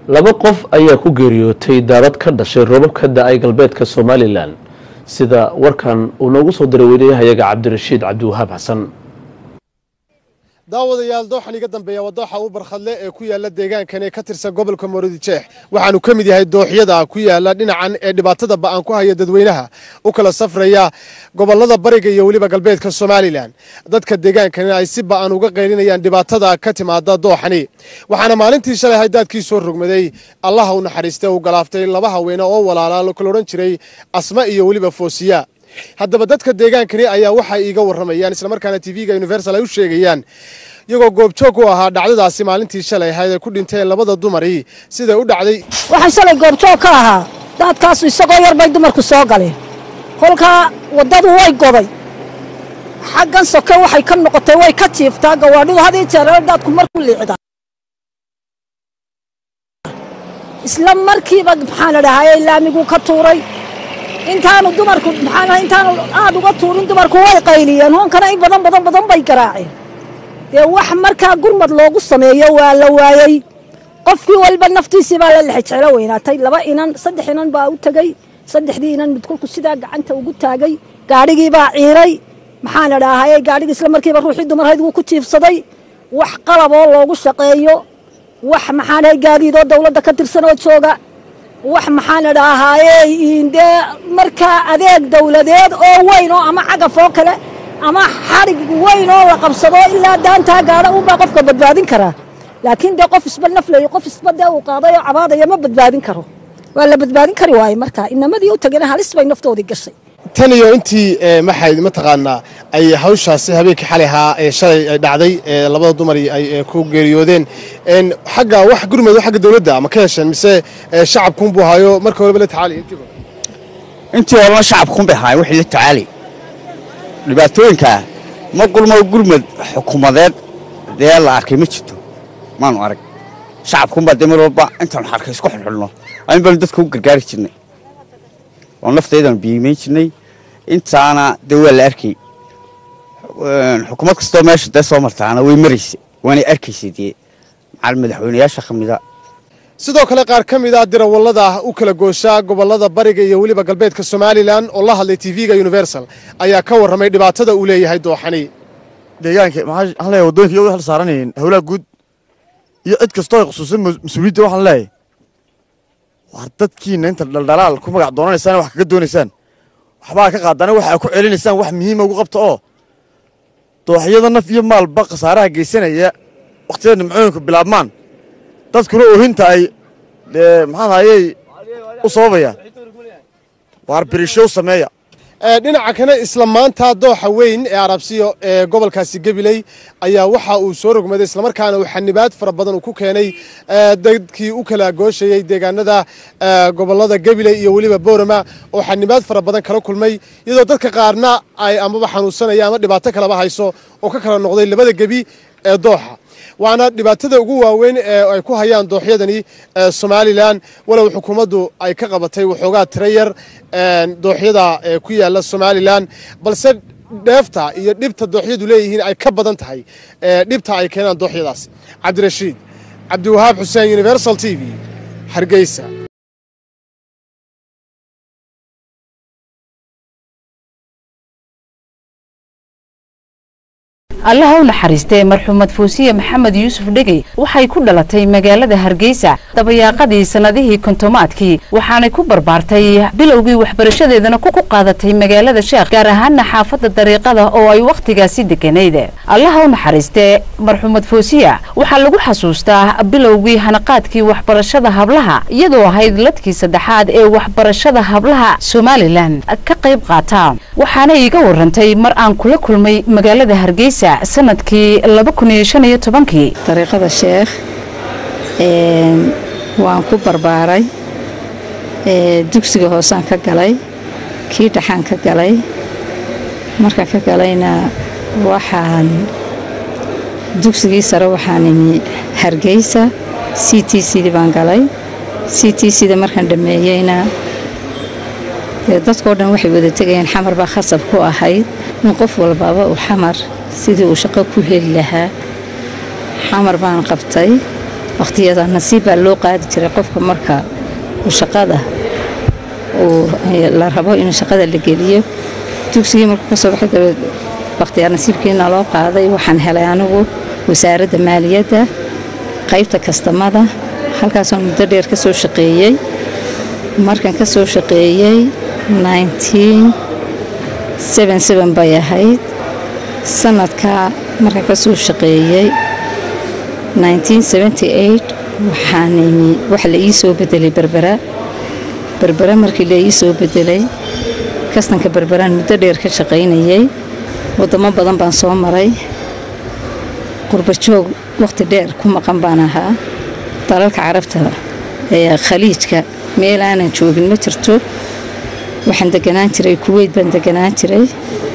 laba qof ayaa ku geeriyootay daadad ka dhashay roobab ka da-ay galbeedka somalilan sida warkan uu noogu soo diray weriyahayaga cabdirashiid cabdiwahaab xasan daawadayaal dooxan iga dambeeya waa dooxa u barkhadle ee ku yaala deegaankan ee ka tirsan gobolka moorodijeex waxaanu ka mid yahay dooxyada ku yaala dhinacan ee dhibaatada ba'an ku haya dadweynaha u kala safraya gobolada bariga iyo weliba galbeedka somalilan dadka deegaankani ay si ba'an uga qaylinayaan dhibaatada ka timaada dooxani waxaana maalintii shalay haydaadkii soo rogmaday allaha u naxariistay uu galaaftay laba haweene oo walaalaa kala odhan jiray asma iyo weliba foosiya haddaba dadka deegaankani ayaa waxay iiga warramayaan islamarkaana tv-ga universal ay u sheegayaan iyagoo goobjoog u ahaa dhacdadaasi maalintii shalay ahayd ay ku dhinteen labada dumari siday u dhacday waxaan shalay goobjoog ka ahaa daadkaasu isagoo yar bay dumarku soo galeen kolkaa waddadu way goday xaggan soke waxay ka noqotay way ka jiiftaa gawaadhidu hadii jeer daadku markuu liicdaa isla markiiba maxaa la dhahaye laamiguu ka tuuray intaanu dumarku maxaa intaanu aad uga tuurin dumarku way qayliyeen hoonkana in badan badan badan bay garaaceen dee wax markaa gurmad loogu sameeyo waa la waayey qofkii walba naftiisii baa la lexejeclo weynaatay laba inan saddex inan baa u tegey saddexdii inan mid kolku sidaa gacanta ugu taagay gaadhigii baa ciiray maxaa la dhahaye gaadhigii isla markiiba ruuxii dumarhayd wuu ku jiifsaday wax qalaboo loogu shaqeeyo wax maxaan ahay gaadiidoo dawladda ka tirsan oo jooga wax maxaan la dhahaaye dee markaa adeeg dawladeed oo weyn oo ama cagaf oo kale ama xadhig weyn oo la qabsado ilaa daantaa gaadha unbaa qofka badbaadin karaa laakiin dee qof isba naflayo qof isba dee uu qaaday oo cabaadaya ma badbaadin karo waa la badbaadin kari waaye markaa inamadii u tagena halis bay naftoodii gashay tan iyo intii maxay mataqaanaa ay hawshaasi habeenkii xalay ahaa ee shalay ay dhacday ee labada dumari ay ku geeriyoodeen xagga wax gurmado xagga dawladda ma ka hesheen mise shacabkuunbuu haayo marka horeba la tacaali intiiba intii horena shacabkuunbay ahaayeen wixii la tacaali dhibaatooyinkaa ma gurmo gurmad xukuumadeed dee la arkay ma jirto maanu arag shacabkuunbaa dee mar walba intaanu xarka isku xulxulno ayn baanu dadka u gargaari jirnay oo naftaydaanu biimayn jirnay intaana dee waa la arkay xukuumad kastoo meesha dee soo martaana way maraysa waanay arkaysay dee macal madaxweynayaasha ka mida sidoo kale qaar ka mid ah dirawallada u kala gooshaa gobolada bariga iyo weliba galbeedka somalilan oo la hadlay tv-ga universal ayaa ka warramay dhibaatada uu leeyahay dooxani deegaanka maxaan leeyahay waddooyinka iyagoo hal saaranayeen howlaha guud iyo cid kastoo ay khusuusan mas-uuliyadda waxaan leeyahay waar dadkiina inta dhaldhalaal ku magac doonanaysaan wax kaga doonaysaan waxbaa ka qaadana waxa ku celinaysaan wax muhiima ugu qabta oo dooxyada naf iyo maalba khasaaraha geysanaya wakhtiyada nimcooyinku bilaabmaan dadkuna oohinta ay maxaan hayey u sababayaan waar birisho u sameeya dhinaca kale isla maanta dooxa weyn ee arabsiyo ee gobolkaasi gabiley ayaa waxa uu soo rogmaday islamarkaana uu xanibaad fara badan uu ku keenay dadkii u kala gooshayey deegaanada gobolada gabiley iyo weliba boorama oo xanibaad fara badan kala kulmay iyadoo dadka qaarna ay amaba xanuunsanaya ama dhibaato kalaba hayso oo ka kala noqday labada gebi ee dooxa waana dhibaatada ugu waaweyn ee ay ku hayaan dooxyadani somalilan walow xukuumaddu ay ka qabatay waxoogaa tira yar dooxyada ku yaala somalilan balse dheefta iyo dhibta dooxyadu leeyihiin ay ka badan tahay dhibta ay keenaan dooxyadaas cabdirashiid cabdiwahaab xuseen universal t v hargeysa allaha u naxariistee marxuumad fuusiye maxamed yuusuf dhegey waxay ku dhalatay magaalada hargeysa dabayaaqadii sannadihii kontomaadkii waxaanay ku barbaartay bilowgii waxbarashadeedana ku qaadatay magaalada sheekh gaar ahaana xaafadda dariiqada oo ay wakhtigaasi deganayd allaha u naxariistee marxuumad fuusiya waxaa lagu xasuustaa bilowgii hanaqaadkii waxbarashada hablaha iyadoo ahayd ladkii saddexaad ee waxbarashada hablaha somalilan ka qayb qaata waxaana iiga warantay mar aan kula kulmay magaalada hargeysa sanadkii dariiqada sheekh waan ku barbaaray dugsiga hoosaan ka galay kii dhaxaan ka galay markaan ka galayna waxaan dugsigii sare waxaan imi hargeysa c t cd baan galay c t cda markaan dhammeeyeyna dee dadkao dhan waxay wada tegayeen xamar baa khasab ku ahayd in qof walbaaba uu xamar sidii uu shaqo ku heli lahaa xamar baan qabtay wakhtiyada nasiib baa loo qaadi jiray qofka marka uu shaqada uu la rabo in shaqada la geliyo dugsigii markuu ka soo baxay dabeed wakhtiyaa nasiibkiina loo qaaday waxaan helay anigu wasaaradda maaliyadda qaybta kastamada halkaasoo muddo dheer ka soo shaqeeyey markan ka soo shaqeeyey bay ahayd sanadkaa markan ka soo shaqeeyey waxaan imi waxa la ii soo bedelay berbera berbera markii la ii soo bedelay kastanka berberaan muddo dheer ka shaqaynayey wadamo badan baan soo maray qurbajoog wakhti dheer ku maqan baan ahaa dalalka carabta ee khaliijka meel aanan joogin ma jirto waxaan deganaan jiray kuweyt baan deganaan jiray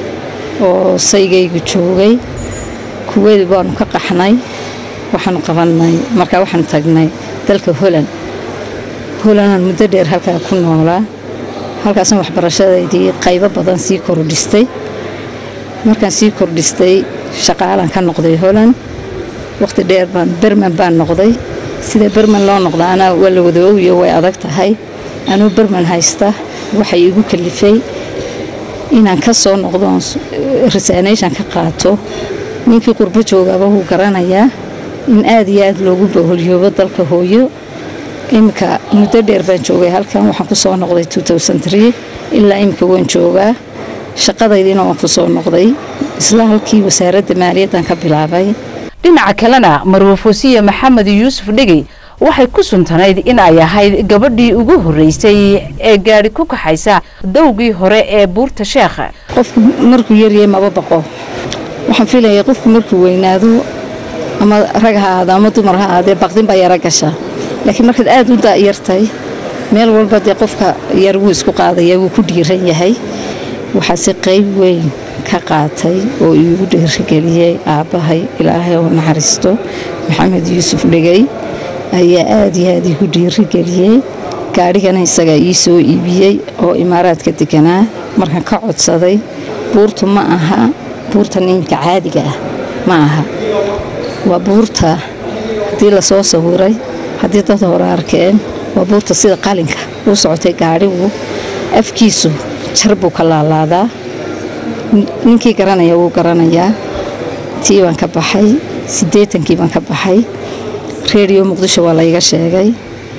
oo saygaygu joogay kuweyt baanu ka qaxnay waxaanu qabanay markaa waxaanu tagnay dalka holand holandaan muddo dheer halkaa ku noolaa halkaasna waxbarashadaydii qaybo badan sii kordhistay markaan sii kordhistay shaqaalaan ka noqday holand wakhti dheer baan berman baan noqday sida berman loo noqdaana waa la wada ogiyo way adag tahay anuu berman haysta waxay igu kalifay inaan ka soo noqdo resanation ka qaato ninkii qurbo joogaaba wuu garanayaa in aad iyo aad loogu baholyoobo dalka hooyo iminka muddo dheer baan joogay halkan waxaan ku soo noqday ilaa iminka waan joogaa shaqadaydiina waan ku soo noqday isla halkii wasaaradda maaliyaddan ka bilaabay dhinaca kalena marwafoosiye maxamed yuusuf dhegey waxay ku suntanayd in ay ahayd gabadhii ugu horreysay ee gaadhi ku kaxaysa dowgii hore ee buurta sheekha qofku markuu yaryay maba baqo waxaan filayay qofku markuu weynaado ama rag ha ahaado ama dumar ha ahaadee baqdin baa yaro gasha laakiin markaad aad u daayartay meel walba dee qofka yar wuu isku qaadaya wuu ku dhiiran yahay waxaase qayb weyn ka qaatay oo iigu dhiirigeliyey aabbahay ilaahay oo naxariisto maxamed yuusuf dhegey ayaa aad iyo aad iigu dhiirigeliyey gaadhigana isagaa ii soo iibiyey oo imaaraadka deganaa markaan ka codsaday buurtu ma aha buurta niminka caadiga ah ma aha waa buurta haddii lasoo sawiray haddii dad hore arkeen waa buurta sida qalinka u socotay gaadhigu afkiisu jar buu ka laalaadaa ninkii garanaya wuu garanayaa tii baan ka baxay siddeetankii baan ka baxay reediyo muqdisho waa layga sheegay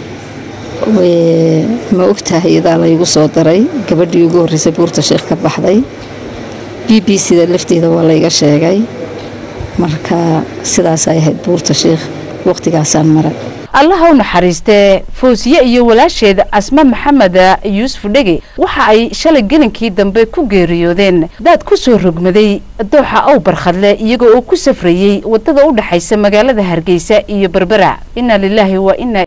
ma ogtahay idaa laygu soo daray gabadhii ugu horreysay buurta sheekh ka baxday b b c da lafteeda waa layga sheegay marka sidaasay ahayd buurta sheekh wakhtigaasaan maray allaha u naxariistee foosiye iyo walaasheeda asma maxamed yuusuf dhege waxa ay shalay gelinkii dambe ku geeriyoodeen daad ku soo rogmaday dooxa ow barkhadle iyaga oo ku safrayey waddada u dhexaysa magaalada hargeysa iyo berbera inna lilaahi wa inna